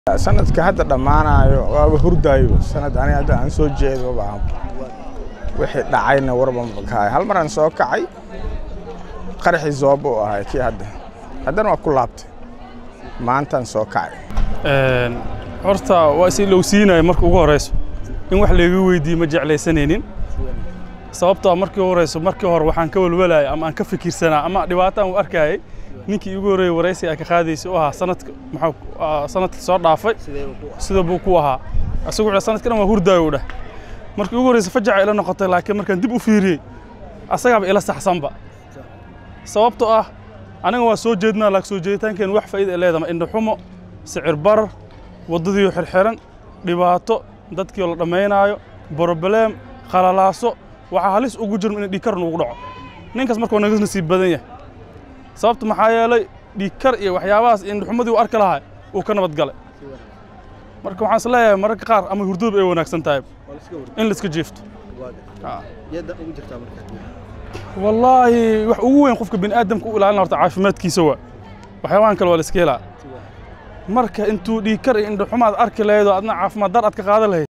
sanadka hadda dhammaanayo waaba hurdaayo sanad ani hadda aan soo jeedo baa wixii dhacayna warban kahay hal mar aan soo kacay qaraxii zoobo u ahay kii hadda haddana waa ku laabtay maantaan soo kacay horta waa is ilowsiinaya marka ugu horeyso in wax layga weydiiye ma jeclaysanaynin sababtoo markii ugu horeyso markii hore waxaan ka walwalayay ama aan ka fikirsanaa ama dhibaato aan u arkayay ninkii igu horreeyey waraysi ay ka qaadaysay u ahaa sanadka maxaa sanadkii soo dhaafay sida buu ku ahaa isagu wuxuu sanadka dhan waa hurdaayo u dheh markii ugu horreysa fajaca ila noqotay laakiin markaan dib u fiiriyey asagaaba ila saxsanba sababtoo ah aniga waa soo jeednaa laakiin soo jeeditaankeen wax faa'iida ay leedahay indhaxumo sicir barar waddadiioo xirxiran dhibaato dadkii oo la dhammaynaayo broblem khalalaaso waxaa halis ugu jirma in dhiigkar nuugu dhaco ninkaas marka waa naga nasiib badan yahay sababta maxaa yeelay dhiigkar iyo waxyaabahaas indhaxumadii u arki lahaa uu ka nabad galay marka waxaan is leeyahay mararka qaar ama hurdoob ay wanaagsan tahay in la iska jiifto wallaahi wax ugu weyn qofka bini aadamka u ilaalin horta caafimaadkiisa waa waxyaabahan kale waa la iska helaa marka intuu dhiigkar iyo indhaxumaad arki lahayd oo adna caafimaad dar aad ka qaadan lahayd